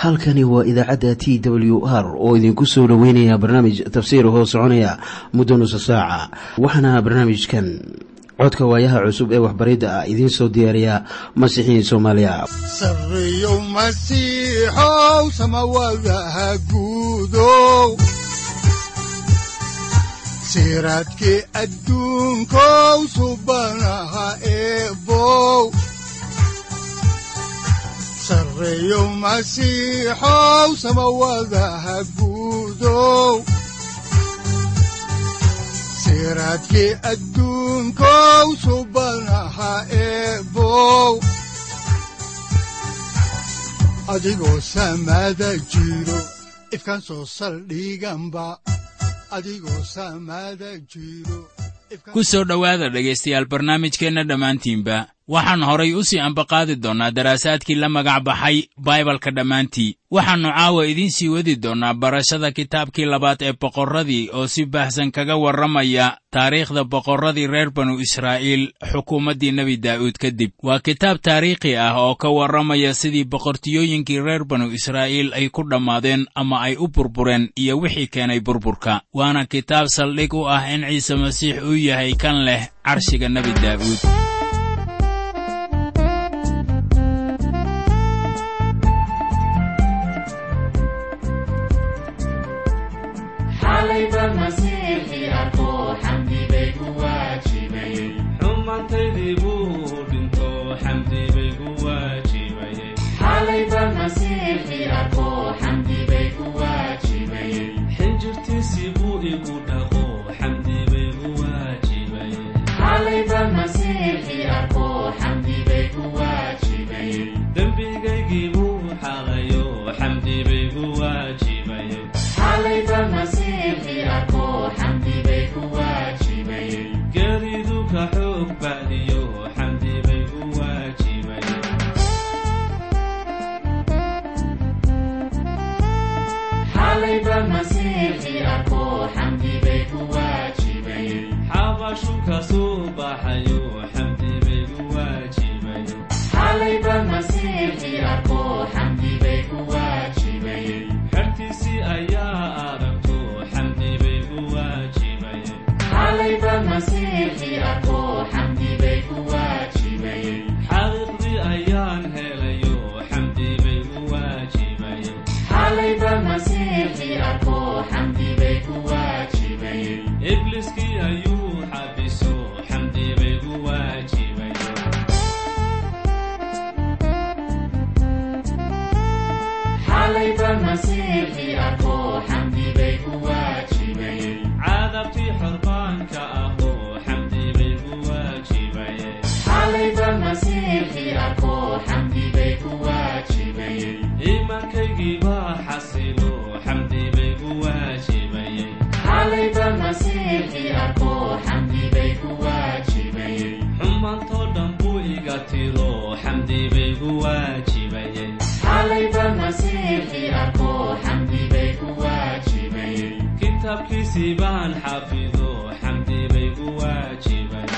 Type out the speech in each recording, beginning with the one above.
halkani waa idaacadda t w r oo idinku soo dhoweynaya barnaamij tafsiir hoo soconaya muddo nusa saaca waxaana barnaamijkan codka waayaha cusub ee waxbaridda ah idiin soo diyaariya masiixiin soomaaliya sareyow masiixow samawadaha guudow siraadkii adduunkow subanaha eebow sareyow masiixow samawadaha guudow siraadkii adduunkow subanaha eebow adigoo samada jiro ifkaan soo saldhiganba adigoo samada jiro ku soo dhowaada dhegaystayaal barnaamijkeenna dhammaantiinba waxaan horay u sii ambaqaadi doonnaa daraasaadkii la magac baxay baibalka dhammaantii waxaannu caawa idiin sii wadi doonnaa barashada kitaabkii labaad ee boqorradii oo si baahsan kaga warramaya taariikhda boqorradii reer banu israa'iil xukuumaddii nebi daa'uud kadib waa kitaab taariikhi ah oo ka warramaya sidii boqortiyooyinkii reer banu israa'iil ay ku dhammaadeen ama ay u burbureen iyo wixii keenay burburka waana kitaab saldhig u ah in ciise masiix uu yahay kan leh carshiga nebi daa'uud xumaantaydii buu dhinto xamdi bay gu waajibayxinjirtiisii buu igu dhaqo xamdi bay gu waajibayedembigaygii buu xaqayo xamdi bay gu waajibaye garidu ka xoog bacdiyo xamdi bay gu waajibaye xabashu ka soo baxayo xamdi bay gu waajibaye xertiisii ayaa aragto xamdi bay gu waajibaye xaqiiqdii ayaan helayo xamdi bay gu waajibaye ibliskii ayuu xabiso xamdi bay gu waajibaye caadabtii xorbaanka ahoo xamdi bay gu waajibaye iimaankaygii baa xasilo xamdi bay gu waajibaye xumaantoo dhan buu iga tiro xamdi bay gu waajibaye kitaabkiisii baan xafido xamdi bay gu waajibaye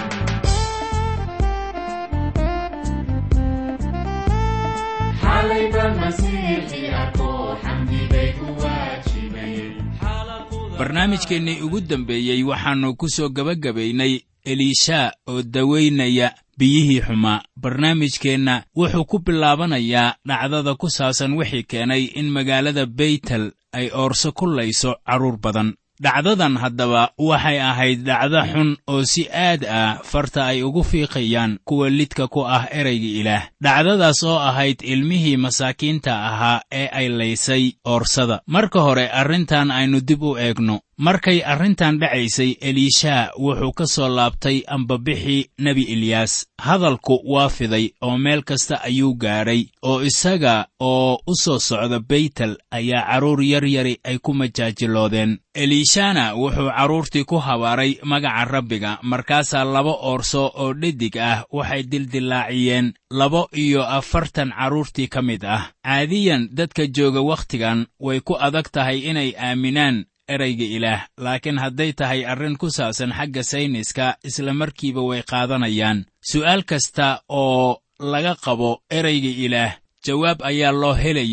barnaamijkeennii ugu dambeeyey waxaannu ku soo gebagabaynay eliishaa oo dawaynaya biyihii xumaa barnaamijkeenna wuxuu ku bilaabanayaa dhacdada ku saabsan wixii keenay in magaalada beytel ay oorso ku layso carruur badan dhacdadan haddaba waxay ahayd dhacdo xun oo si aad ah farta ay ugu fiiqayaan kuwa lidka ku ah erayga ilaah dhacdadaas oo ahayd ilmihii masaakiinta ahaa ee ay laysay oorsada marka hore arrintan aynu dib u eegno markay arrintan dhacaysay eliishaa wuxuu ka soo laabtay ambabixii nebi eliyaas hadalku waa fiday oo meel kasta ayuu gaadhay oo isaga oo u soo socda beytel ayaa carruur yar yari ay ku majaajiloodeen eliishana wuxuu carruurtii ku habaaray magaca rabbiga markaasaa laba oorso oo dhedig ah waxay dildillaaciyeen laba iyo afartan carruurtii ka mid ah caadiyan dadka jooga wakhtigan way ku adag tahay inay aaminaan erayga ilaah laakiin hadday tahay arrin ku saabsan xagga sayniska isla markiiba way qaadanayaan su'aal kasta oo laga qabo erayga ilaah jawaab ayaa loo helayaa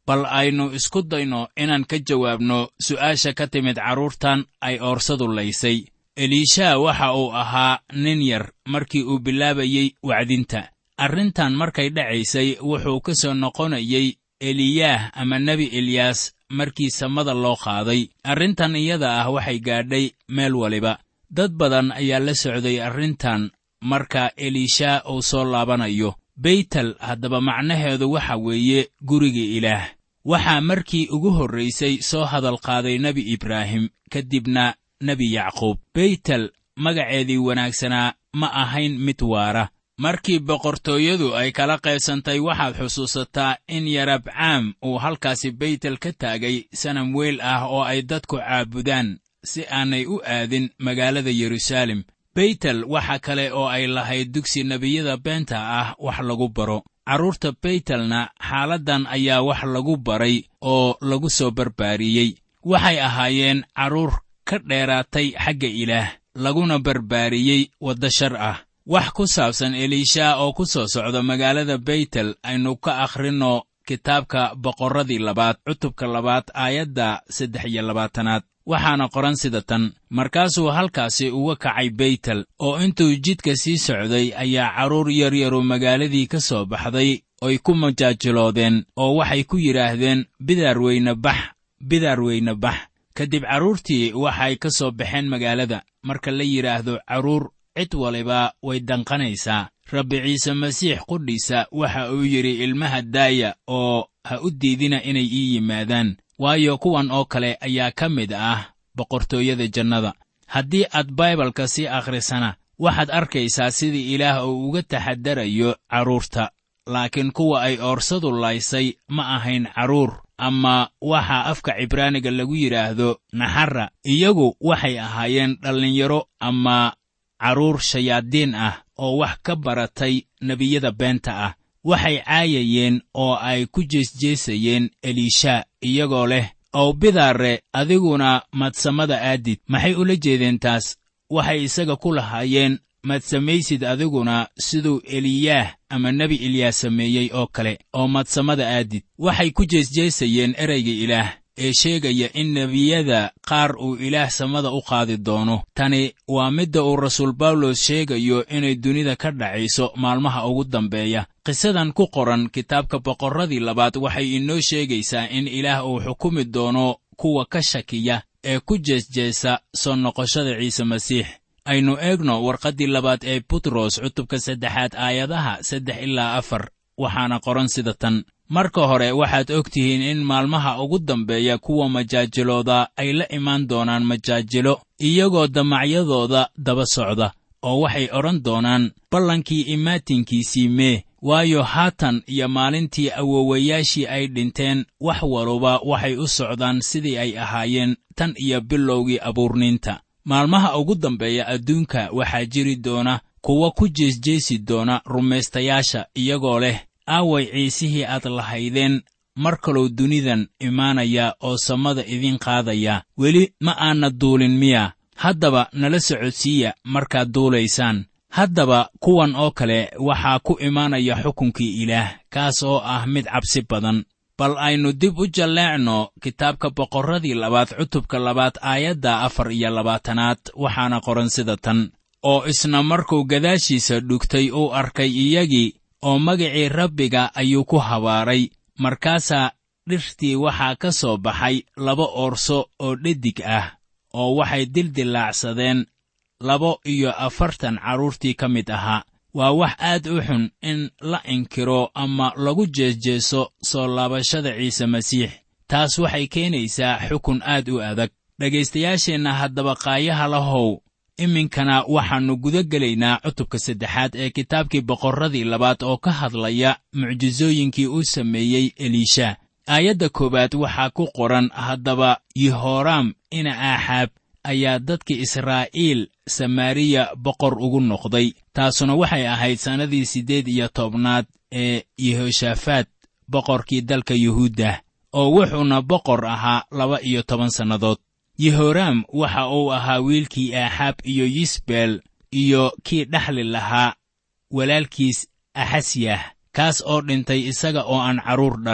bal aynu isku dayno inaan ka jawaabno su'aasha ka timid carruurtan ay oorsadu laysay eliisha waxa uu ahaa nin yar markii uu bilaabayey wacdinta arrintan markay dhacaysay wuxuu ka soo noqonayey eliyaah ama nebi eliyaas markii samada loo qaaday arrintan iyada ah waxay gaadhay meel waliba dad badan ayaa la socday arrintan marka eliisha uu soo laabanayo beytel haddaba macnaheedu waxa weeye guriga ilaah waxaa markii ugu horraysay soo hadal qaaday nebi ibraahim kadibna nebi yacquub beytel magaceedii wanaagsanaa ma ahayn mid waara markii boqortooyadu ay kala qaybsantay waxaad xusuusataa in yarabcaam uu halkaasi beytel ka taagay sanam weel ah oo ay dadku caabudaan si aanay u aadin magaalada yeruusaalem beytel waxa kale oo ay lahayd dugsi nebiyada beenta ah wax lagu baro carruurta beytelna xaaladdan ayaa wax lagu baray oo lagu soo barbaariyey waxay ahaayeen carruur ka dheeraatay xagga ilaah laguna barbaariyey wadda shar ah wax ku saabsan eliisha oo ku soo socda magaalada beytel aynu ka akhrinno kitaabka boqorradii labaad cutubka labaad aayadda saddex iyo labaatanaad waxaana qoran sida tan markaasuu halkaasi uga kacay beytel oo intuu jidka sii socday ayaa carruur yaryaru magaaladii ka soo baxday oy ku majaajiloodeen oo waxay ku yidhaahdeen bidaar weyne bax bidaar weyne bax kadib carruurtii waxay ka soo baxeen magaalada marka la yidhaahdo carruur cid waliba way danqanaysaa rabbi ciise masiix qudhiisa waxa uu yidhi ilmaha daaya oo ha u diidina inay ii yimaadaan waayo kuwan oo kale ayaa ka mid ah boqortooyada jannada haddii aad baibalka sii akhrisana waxaad arkaysaa sidii ilaah uu uga taxadarayo carruurta laakiin kuwa ay oorsadu laysay ma ahayn carruur ama waxa afka cibraaniga lagu yidhaahdo naxarra iyagu waxay ahaayeen dhallinyaro ama carruur shayaadiin ah oo wax ka baratay nebiyada beenta ah waxay caayayeen oo ay ku jeesjeesayeen eliisha iyagoo leh ow bidaare adiguna madsamada aadid maxay ula jeedeen taas waxay isaga ku lahaayeen maad samaysid adiguna siduu eliyaah ama nebi eliyaas sameeyey oo kale oo madsamada aadid waxay ku jeesjeesayeen ereyga ilaah ee sheegaya in nebiyada qaar uu ilaah samada u qaadi doono tani waa midda uu rasuul bawlos sheegayo inay dunida ka dhacayso maalmaha ugu dambeeya qisadan ku qoran kitaabka boqorradii labaad waxay inoo sheegaysaa in ilaah uu xukumi doono kuwa ka shakiya ee ku jeesjeesa soo noqoshada ciise masiix aynu eegno warqaddii labaad ee butros cutubka saddexaad aayadaha saddex ilaa afar waxaana qoran sida tan marka hore waxaad og tihiin in maalmaha ugu dambeeya kuwa majaajilooda ay la imaan doonaan majaajilo iyagoo damacyadooda daba socda oo waxay odhan doonaan ballankii imaatinkiisii mee waayo haatan iyo maalintii awowayaashii ay dhinteen wax waluba waxay u socdaan sidii ay ahaayeen tan iyo bilowgii abuurniinta maalmaha ugu dambeeya adduunka waxaa jiri doona kuwa ku jeesjeesi doona rumaystayaasha iyagoo leh aaway ciisihii aad lahaydeen mar kaluu dunidan imaanaya oo samada idiin qaadaya weli ma aana duulin miya haddaba nala socodsiiya markaad duulaysaan haddaba kuwan oo kale waxaa ku imaanaya xukunkii ilaah kaas oo ah mid cabsi badan bal aynu dib u jalleecno kitaabka boqorradii labaad cutubka labaad aayadda afar iyo labaatanaad waxaana qoran sida tan oo isna markuu gadaashiisa dhugtay uu arkay iyagii oo magacii rabbiga ayuu ku habaaray markaasaa dhirtii waxaa ka soo baxay laba oorso oo dhedig ah oo waxay dildilaacsadeen laba iyo afartan carruurtii ka mid ahaa waa wax aad u xun in la inkiro ama lagu jeesjeeso soo laabashada ciise masiix taas waxay keenaysaa xukun aad u adag dhegaystayaasheenna haddaba qaayaha lahow iminkana waxaannu guda gelaynaa cutubka saddexaad ee kitaabkii boqorradii labaad oo ka hadlaya mucjisooyinkii uu sameeyey eliisha aayadda koowaad waxaa ku qoran haddaba yehooraam ina aaxaab ayaa dadkii israa'iil samaariya boqor ugu noqday taasuna waxay ahayd sannadii siddeed iyo tobnaad ee yehoshafaat boqorkii dalka yuhuudda oo wuxuuna boqor ahaa laba iyo toban sannadood yehoraam waxa uu ahaa wiilkii aaxaab iyo yisbeel iyo kii dhexli lahaa walaalkiis axasyah kaas oo dhintay isaga oo aan carruur dhalin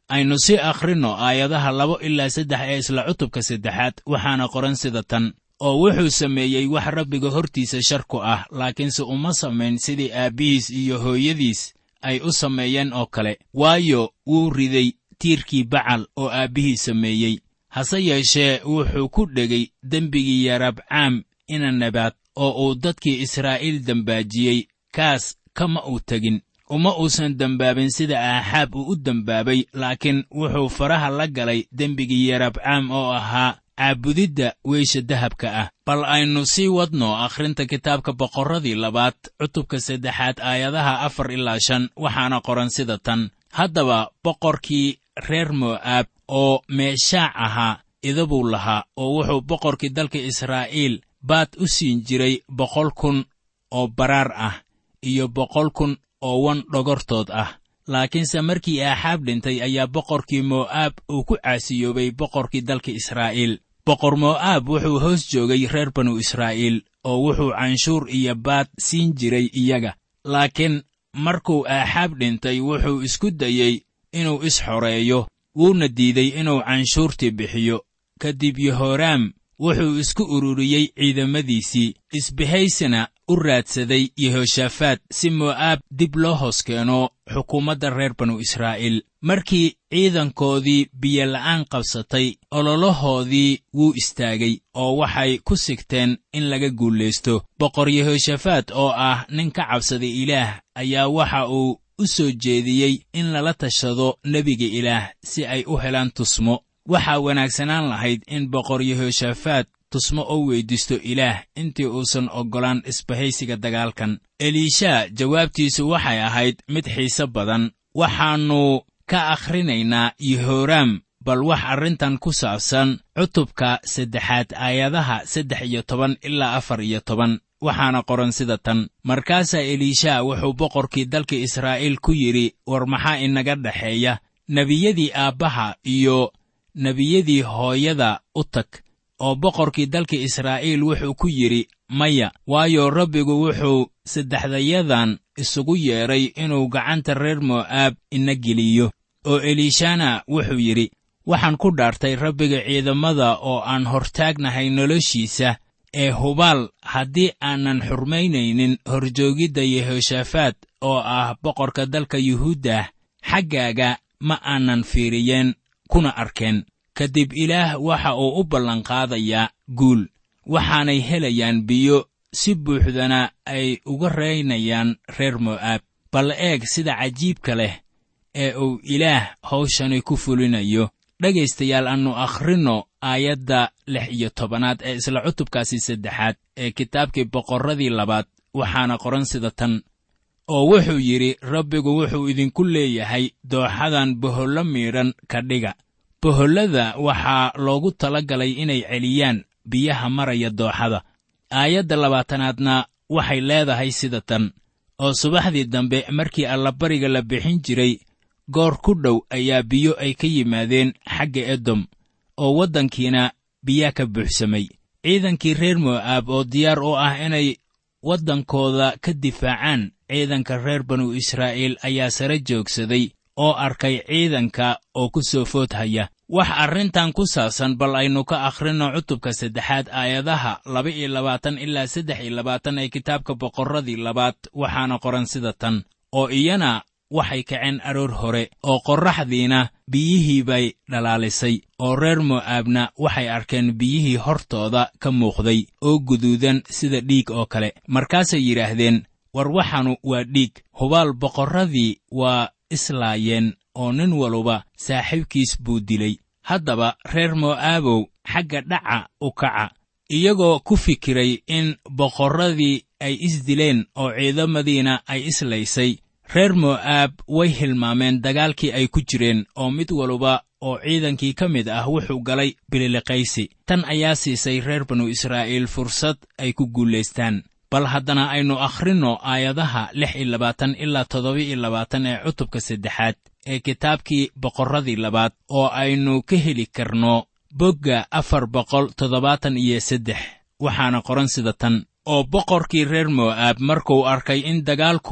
aynu si akhrinno aayadaha labo ilaa saddex ee isla cutubka saddexaad waxaana qoran sida tan oo wuxuu sameeyey wax rabbiga hortiisa shar ku ah laakiinse uma samayn sidii aabbihiis iyo hooyadiis ay u sameeyeen oo kale waayo wuu riday tiirkii bacal oo aabbihii sameeyey hase yeeshee wuxuu ku dhegay dembigii yarabcaam ina nabaad oo uu dadkii israa'iil dembaajiyey kaas kama uu tegin uma uusan dembaabin sida aaxaab uu u dembaabay laakiin wuxuu faraha la galay dembigii yarabcaam oo ahaa caabudidda weysha dahabka ah bal aynu sii wadno akhrinta kitaabka boqorradii labaad cutubka saddexaad aayadaha afar ilaa shan waxaana qoran sida tan haddaba boqorkii reer mo'aab oo meeshaac ahaa idabuu lahaa oo wuxuu boqorkii dalka israa'iil baad u siin jiray boqol kun oo baraar ah iyo boqol kun oo wan dhogortood ah laakiinse markii aaxaab dhintay ayaa boqorkii mo'aab uu ku caasiyoobay boqorkii dalka israa'iil boqor mo'aab wuxuu hoos joogay reer banu israa'iil oo wuxuu canshuur iyo baad siin jiray iyaga laakiin markuu aaxaab dhintay wuxuu isku dayey inuu is-xoreeyo wuuna diiday inuu canshuurtii bixiyo kadib yehoraam wuxuu isku ururiyey ciidamadiisii isbahaysina u raadsaday yehoshaafaat si mo'aab dib loo hoos keeno xukuumadda reer banu israa'iil markii ciidankoodii biyola'aan qabsatay ololahoodii wuu istaagay oo waxay ku sigteen in laga guulaysto boqor yehoshaafaat oo ah nin ka cabsaday ilaah ayaa waxa uu u soo jeediyey in lala tashado nebiga ilaah si ay u helaan tusmo waxaa wanaagsanaan lahayd in boqor yehoshaafaat tusmo oo weyddiisto ilaah intii uusan oggolaan isbahaysiga dagaalkan eliisha jawaabtiisu waxay ahayd mid xiise badan waxaannu ka akhrinaynaa yehoraam bal wax arrintan ku saabsan cutubka saddexaad aayadaha saddex iyo toban ilaa afar iyo toban waxaana qoran sida tan markaasaa eliisha wuxuu boqorkii dalka israa'iil ku yidhi war maxaa inaga dhexeeya nebiyadii aabbaha iyo nebiyadii hooyada u tag oo boqorkii dalka israa'iil wuxuu ku yidhi maya waayo rabbigu wuxuu saddexdayadan isugu yeedhay inuu gacanta reer mo'aab ina geliyo oo eliishana wuxuu yidhi waxaan ku dhaartay rabbiga ciidamada oo aan hortaagnahay noloshiisa ee hubaal haddii aanan xurmaynaynin horjoogidda yehoshaafaat oo ah boqorka dalka yuhuuddah xaggaaga ma aanan fiiriyeen kuna arkeen kadib ilaah waxa uu u ballanqaadayaa guul waxaanay helayaan biyo si buuxdana ay uga reynayaan reer mo'aab bal eeg sida cajiibka leh ee uu ilaah hawshani ku fulinayo dhegaystayaal aannu akhrinno aayadda lix iyo tobanaad ee isla cutubkaasi saddexaad ee kitaabkii boqorradii labaad waxaana qoran sida tan oo wuxuu yidhi rabbigu wuxuu idinku leeyahay dooxadan bohollo miidhan ka dhiga bohollada waxaa loogu tala galay inay celiyaan biyaha maraya dooxada aayadda labaatanaadna waxay leedahay sida tan oo subaxdii dambe markii allabariga la bixin jiray goor ku dhow ayaa biyo ay ka yimaadeen xagga edom oo waddankiina biyaa ka buuxsamay ciidankii reer mo'aab oo diyaar u ah inay waddankooda ka difaacaan ciidanka reer banu israa'iil ayaa sare joogsaday oo arkay ciidanka oo ku soo food haya wax arrintan ku saabsan bal aynu ka akhrinno cutubka saddexaad aayadaha laba iyo labaatan ilaa saddex iyo labaatan ee kitaabka boqorradii labaad waxaana qoran sida tan oo iyana waxay kaceen aroor hore oo qorraxdiina biyihii bay dhalaalisay oo reer mo'aabna waxay arkeen biyihii hortooda ka muuqday oo guduudan sida dhiig oo kale markaasay yidhaahdeen war waxanu waa dhiig hubaal boqorradii waa islaayeen oo nin waluba saaxiibkiis buu dilay haddaba reer mo'aabow xagga dhaca u kaca iyagoo ku fikiray in boqorradii ay isdileen oo ciidamadiina ay islaysay reer mo'aab way hilmaameen dagaalkii ay ku jireen oo mid waluba oo ciidankii ka mid ah wuxuu galay bililiqaysi tan ayaa siisay reer banu israa'iil fursad ay ku guulaystaan bal haddana aynu akhrinno aayadaha lix iyo labaatan ilaa toddoba iyo labaatan ee cutubka saddexaad ee kitaabkii boqorradii labaad oo aynu ka heli karno bogga afar boqol toddobaatan iyo saddex waxaana qoran sida tan oo boqorkii reer mo'aab markuu arkay in dagaalku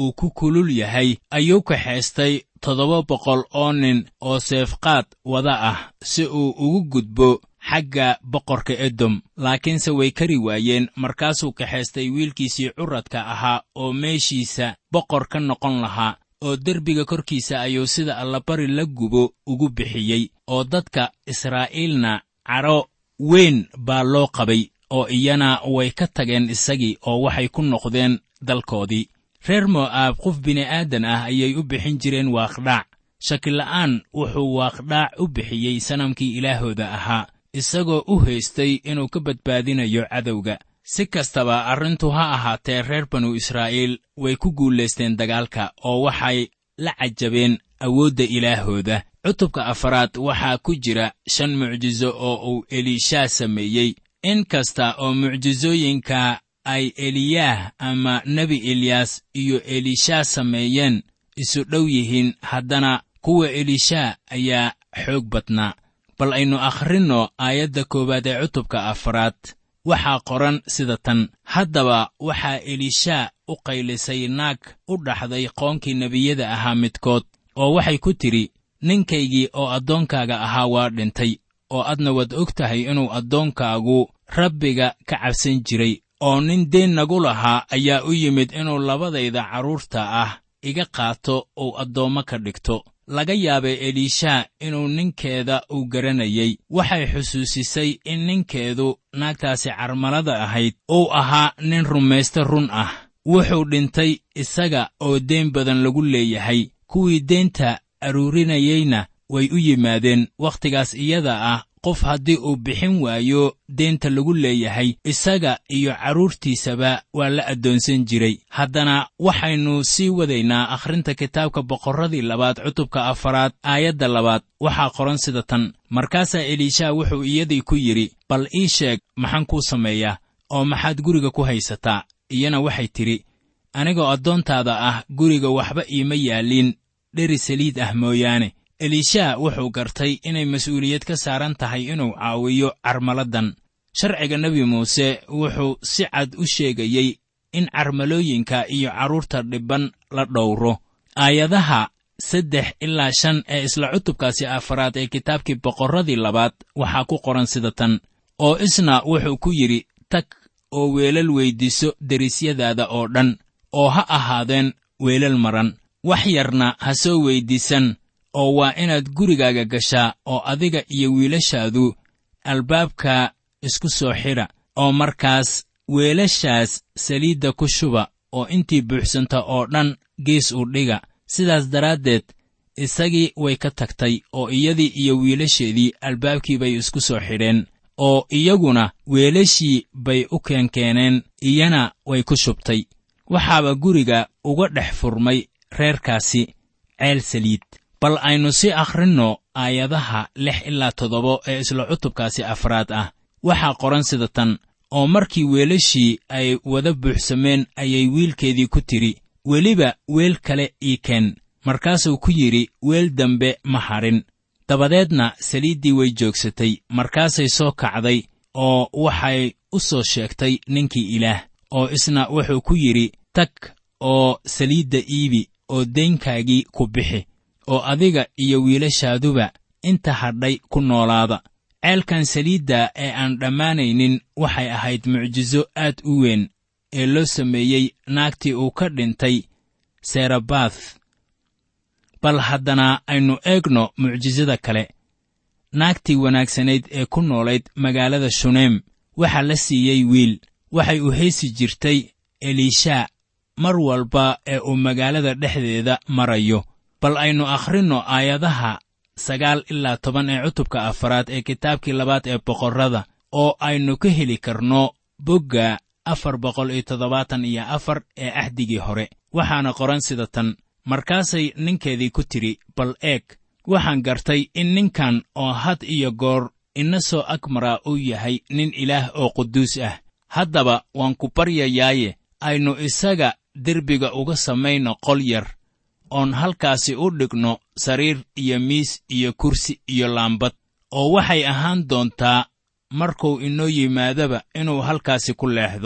uu ku kulul yahay ayuu kaxaystay toddoba boqol oo nin oo seefqaad wada ah si uu ugu gudbo xagga boqorka edom laakiinse way kari waayeen markaasuu kaxaystay wiilkiisii curadka ahaa oo meeshiisa boqor ka noqon lahaa oo derbiga korkiisa ayuu sida allabari la gubo ugu bixiyey oo dadka israa'iilna cadho weyn baa loo qabay oo iyana way ka tageen isagii oo waxay ku noqdeen dalkoodii reer mo'aab qof bini'aadan ah ayay u bixin jireen waaqdhaac shakila'aan wuxuu waaqdhaac u bixiyey sanamkii ilaahooda ahaa isagoo u haystay inuu ka badbaadinayo cadowga si kastaba arrintu ha ahaatee reer banu israa'iil way ku guulaysteen dagaalka oo waxay la cajabeen awoodda ilaahooda cutubka afaraad waxaa ku jira shan mucjiso oo uu eliishaa sameeyey in kasta oo mucjisooyinka ay eliyaah ama nebi eliyaas iyo elishaa sameeyeen isu dhow yihiin haddana kuwa elishaa ayaa xoog badnaa bal aynu akhrinno aayadda koowaad ee cutubka afaraad waxaa qoran sida tan haddaba waxaa elishaa u qaylisay naag u dhaxday qoonkii nebiyada ahaa midkood oo waxay ku tidhi ninkaygii oo addoonkaaga ahaa waa dhintay oo adna waad og tahay inuu addoonkaagu rabbiga ka cabsan jiray oo nin deen nagu lahaa ayaa u yimid inuu labadayda carruurta ah iga qaato uu addoommo ka dhigto laga yaabay eliishaa inuu ninkeeda uu garanayey waxay xusuusisay in ninkeedu naagtaasi carmalada ahayd uu ahaa nin rumayste run ah wuxuu dhintay isaga oo deen badan lagu leeyahay kuwii deenta aruurinayeyna way u yimaadeen wakhtigaas iyada ah qof haddii uu bixin waayo deenta lagu leeyahay isaga iyo carruurtiisaba waa la addoonsan jiray haddana waxaynu sii wadaynaa akhrinta kitaabka boqorradii labaad cutubka afaraad aayadda labaad waxaa qoran sida tan markaasaa eliishaa wuxuu iyadii ku yidhi bal ii sheeg maxaan kuu sameeyaa oo maxaad guriga ku haysataa iyana waxay tidhi anigoo addoontaada ah guriga waxba iima yaalliin dheri saliid ah mooyaane eliishaa wuxuu gartay inay mas'uuliyad ka saaran tahay inuu caawiyo carmaladan sharciga nebi muuse wuxuu si cad u sheegayey in carmalooyinka iyo carruurta dhibban la dhowro aayadaha saddex ilaa shan ee isla cutubkaasi afaraad ee kitaabkii boqorradii labaad waxaa ku qoran sida tan oo isna wuxuu ku yidhi tag oo weelal weyddiiso derisyadaada oo dhan oo ha ahaadeen weelal maran wax yarna ha soo weyddiisan oo waa inaad gurigaaga gashaa oo adiga iyo wiilashaadu albaabka isku soo xidha oo markaas weelashaas saliidda ku shuba oo intii buuxsanta oo dhan gees u dhiga sidaas daraaddeed isagii way ka tagtay oo iyadii iyo wiilasheedii albaabkii bay isku soo xidheen oo iyaguna weelashii bay u keenkeeneen iyana way ku shubtay waxaaba guriga uga dhex furmay reerkaasi ceel saliid bal aynu sii akhrinno aayadaha lix ilaa toddoba ee isla cutubkaasi afraad ah waxaa qoran sida tan oo markii weelashii ay wada buuxsameen ayay wiilkeedii ku tidhi weliba weel kale ii keen markaasuu ku yidhi weel dambe ma hadhin dabadeedna saliiddii way joogsatay markaasay soo kacday oo waxay u soo sheegtay ninkii ilaah oo isna wuxuu ku yidhi tag oo saliidda iibi oo deynkaagii ku bixi oo adiga iyo wiilashaaduba inta hadhay ku noolaada ceelkan saliidda ee aan dhammaanaynin waxay ahayd mucjiso aad u weyn ee loo sameeyey naagtii uu ka dhintay serabath bal haddana aynu eegno mucjisada kale naagtii wanaagsanayd ee ku noolayd magaalada shuneem waxaa la siiyey wiil waxay u heesi jirtay eliishaa mar walba ee uu magaalada dhexdeeda marayo bal aynu akhrinno aayadaha sagaal ilaa toban ee cutubka afaraad ee kitaabkii labaad ee boqorrada oo aynu ka heli karno bogga afar boqol iyo toddobaatan iyo afar ee ahdigii hore waxaana qoran sida tan markaasay ninkeedii ku tidhi bal eeg waxaan gartay in ninkan oo had iyo goor ina soo agmaraa uu yahay nin ilaah oo quduus ah haddaba waan ku baryayaaye aynu isaga derbiga uga samayno qol yar oon halkaasi u dhigno sariir iyo miis iyo kursi iyo laambad oo waxay ahaan doontaa markuu inoo yimaadaba inuu halkaasi ku leexdo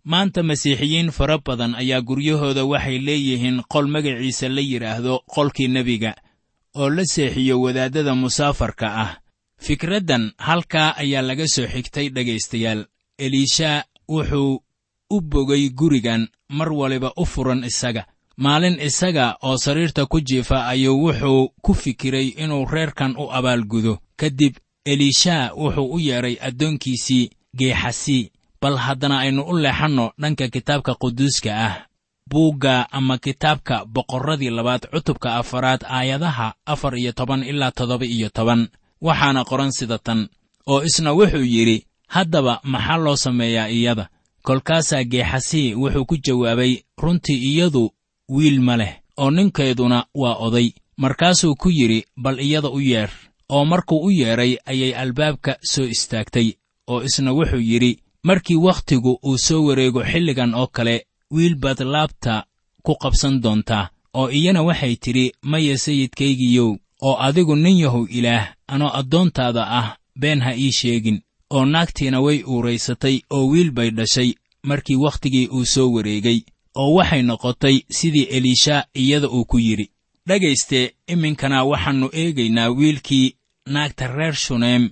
maanta masiixiyiin fara badan ayaa guryahooda waxay leeyihiin qol magaciisa la yidhaahdo qolkii nebiga oo la seexiyo wadaaddada musaafarka ah fikraddan halkaa ayaa laga soo xigtay dhegaystayaal eliishaa wuxuu u bogay gurigan mar waliba u furan isaga maalin isaga oo sariirta ku jiifa ayuu wuxuu ku fikiray inuu reerkan u abaalgudo kadib eliishaa wuxuu u yeedhay addoonkiisii geexasii bal haddana aynu u leexanno dhanka kitaabka quduuska ah buugga ama kitaabka boqorradii labaad cutubka afaraad aayadaha afar iyo toban ilaa toddoba iyo toban waxaana qoran sida tan oo isna wuxuu yidhi haddaba maxaa loo sameeyaa iyada kolkaasaa geexasii wuxuu ku jawaabay runtii iyadu wiil ma leh oo ninkeeduna waa oday markaasuu ku yidhi bal iyada u yeedh oo markuu u yeedhay ayay albaabka soo istaagtay oo isna wuxuu yidhi markii wakhtigu uu soo wareego xilligan oo kale wiil baad laabta ku qabsan doontaa oo iyana waxay tidhi maya sayidkaygiiyow oo adigu nin yahow ilaah anoo addoontaada ah been ha ii sheegin oo naagtiina way uuraysatay oo wiil bay dhashay markii wakhtigii uu soo wareegay oo waxay noqotay sidii eliishaa iyada uu ku yidhi dhegayste iminkana waxaannu eegaynaa wiilkii naagta reer shuneem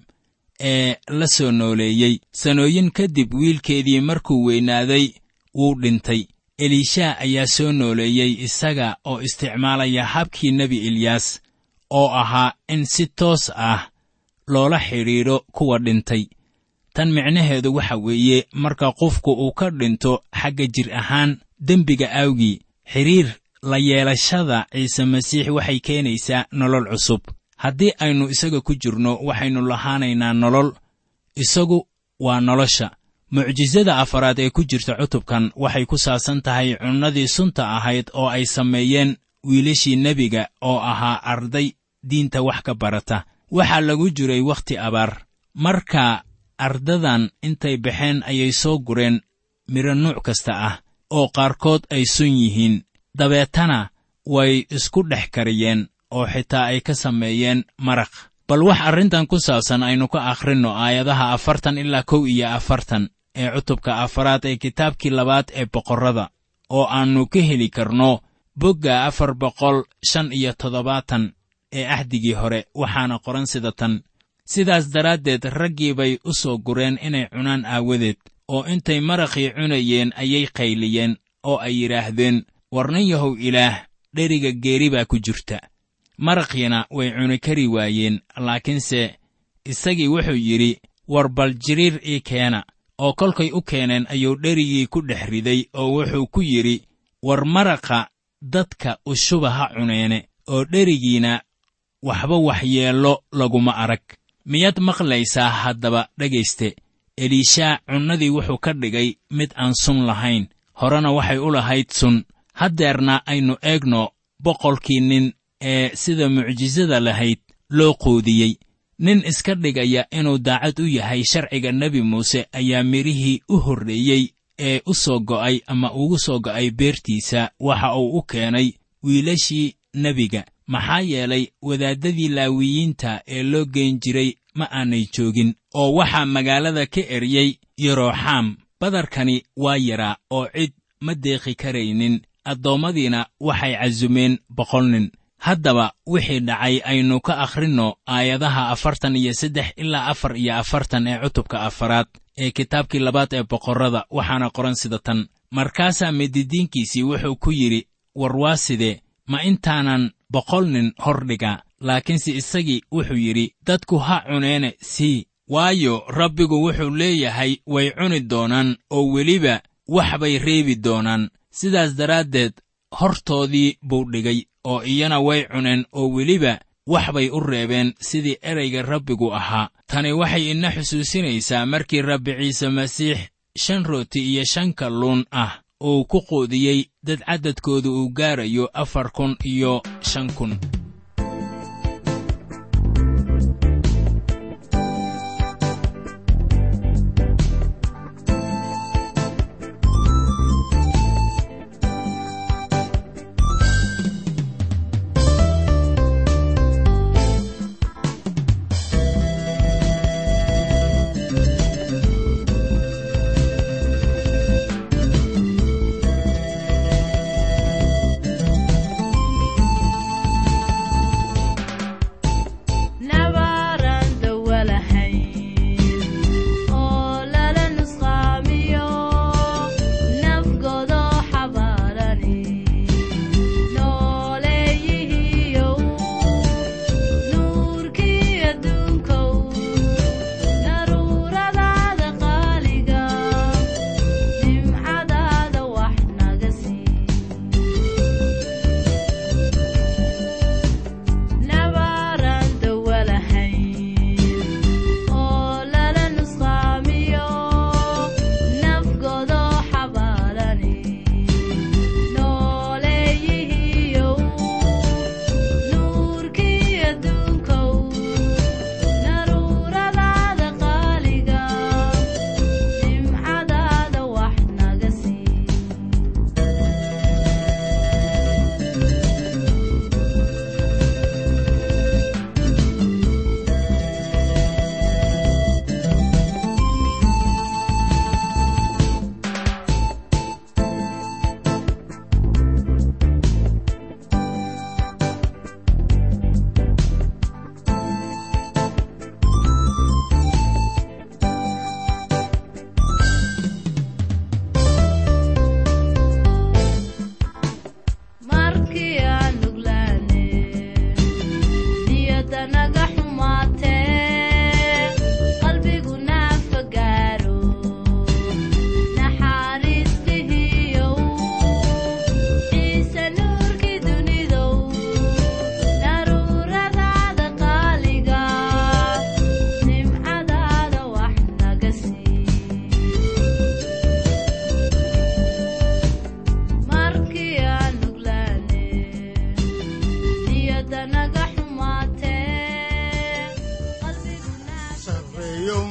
ee la soo nooleeyey sanooyin kadib wiilkeedii markuu weynaaday wuu dhintay eliishaa ayaa soo nooleeyey isaga oo isticmaalaya habkii nebi eliyaas oo ahaa in si toos ah loola xidhiidho kuwa dhintay tan micnaheedu waxa weeye marka qofku uu ka dhinto xagga jir ahaan dembiga awgii xidhiir la yeelashada ciise masiix waxay keenaysaa nolol cusub haddii aynu isaga ku jirno waxaynu lahaanaynaa nolol isagu waa nolosha mucjisada afaraad ee ku jirta cutubkan waxay ku saabsan tahay cunnadii sunta ahayd oo ay sameeyeen wiilashii nebiga oo ahaa arday diinta wax ka barata waxaa lagu jiray wakhti abaar marka ardadan intay baxeen ayay soo gureen midho nuuc kasta ah oo qaarkood ay sun yihiin dabeetana way isku dhex kariyeen oo xitaa ay ka sameeyeen maraq bal wax arrintan ku saabsan aynu ka akhrinno aayadaha afartan ilaa kow iyo afartan ee cutubka afaraad ee kitaabkii labaad ee boqorrada oo aannu ka heli karno bogga afar boqol shan iyo toddobaatan ee ahdigii hore waxaana qoran sida tan sidaas daraaddeed raggii bay u soo gureen inay cunaan aawadeed oo intay maraqii cunayeen ayay qayliyeen oo ay yidhaahdeen war nin yahow ilaah dheriga geeri baa ku jirta maraqiina way cuni kari waayeen laakiinse isagii wuxuu yidhi war bal jiriir ii keena oo kolkay u keeneen ayuu dherigii ku dhex riday oo wuxuu ku yidhi war maraqa dadka ushuba ha cuneene oo dherigiina waxba waxyeello laguma arag miyaad maqlaysaa haddaba dhegayste eliishaa cunnadii wuxuu ka dhigay mid aan sun lahayn horena waxay u lahayd sun haddeerna aynu eegno boqolkii nin ee sida mucjisada lahayd loo quudiyey nin iska dhigaya inuu daacad u yahay sharciga nebi muuse ayaa midhihii u horreeyey ee u soo go'ay ama ugu soo go'ay beertiisa waxa uu u keenay wiilashii nebiga maxaa yeelay wadaaddadii laawiyiinta ee loo geen jiray ma aanay joogin oo waxaa magaalada ka eryey yerooxaam badarkani waa yaraa oo cid ma deeqi karaynin addoommadiina waxay casumeen boqol nin haddaba wixii dhacay aynu ka akhrinno aayadaha afartan iyo saddex ilaa afar iyo afartan ee cutubka afaraad ee kitaabkii labaad ee boqorrada waxaana qoran sida tan markaasaa mididiinkiisii wuxuu ku yidhi war waa sidee ma intaanan boqol nin hor dhigaa laakiinse isagii wuxuu yidhi dadku ha cuneene sii waayo rabbigu wuxuu leeyahay way cuni doonaan oo weliba wax bay reebi doonaan sidaas daraaddeed hortoodii buu dhigay oo iyana way cuneen oo weliba wax bay u reebeen sidii erayga rabbigu ahaa tani waxay ina xusuusinaysaa markii rabbi ciise masiix shan rooti iyo shan kalluun ah uu ku quudiyey dad caddadkooda uu gaarayo afar kun iyo shan kun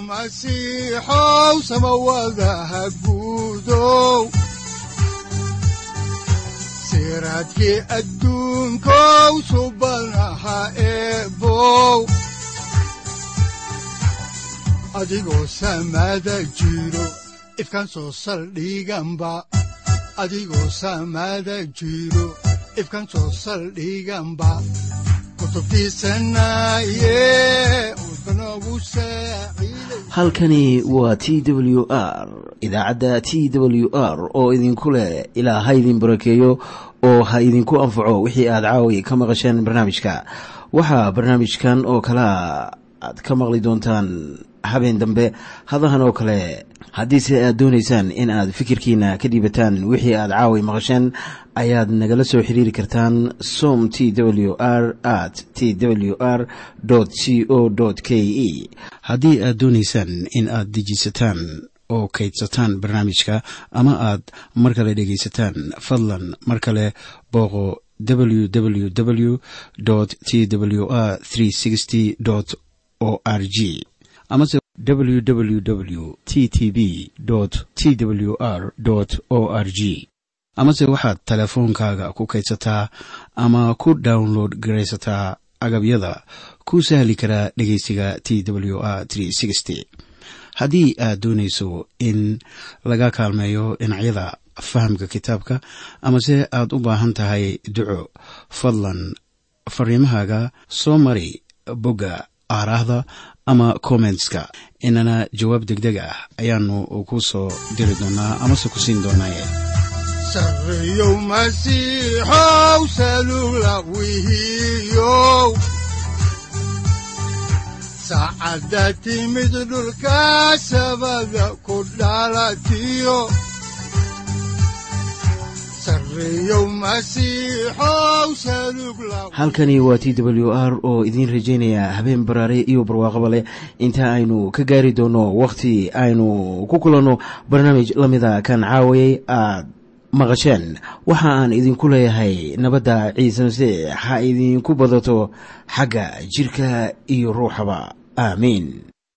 masiixow samawadaha guudow siraadkii adduunkow subanaha eebow adigoo samada jiro ifkan soo saldhiganba adigoo samada jiro ifkan soo saldhiganba halkani waa t w r idaacadda t w r oo idinku leh ilaa ha idin barakeeyo oo ha idinku anfaco wixii aad caawi ka maqasheen barnaamijka waxaa barnaamijkan oo kalaa aad ka maqli doontaan habeen dambe hadahan oo kale haddiise aad doonaysaan in aad fikirkiina ka dhiibataan wixii aad caawi maqasheen ayaad nagala soo xiriiri kartaan som t w r at t w r c o k e haddii aad doonaysaan in aad dejiisataan oo kaydsataan barnaamijka ama aad mar kale dhegaysataan fadlan mar kale booqo www t w r o r g amase www t t b t w r o r g amase waxaad teleefoonkaaga ku kaydsataa ama ku download garaysataa agabyada ku sahli karaa dhegeysiga t w r haddii aad doonayso in laga kaalmeeyo dhinacyada fahamka kitaabka amase aad u baahan tahay duco fadlan fariimahaaga soo mari bogga aaraahda ama kommentska inana jawaab degdeg ah ayaanu ku soo diri doonaa amase ku siin doonaaye sareyow masiixow salugla wihiyow saacadda timid dhulka sabada ku dhalatiyo halkani waa t w r oo idiin rajaynaya habeen baraare iyo barwaaqaba leh inta aynu ka gaari doono wakhti aynu ku kulanno barnaamij la mida kan caawayay aad maqasheen waxa aan idinku leeyahay nabadda ciise masiix ha idinku badato xagga jidhka iyo ruuxaba aamiin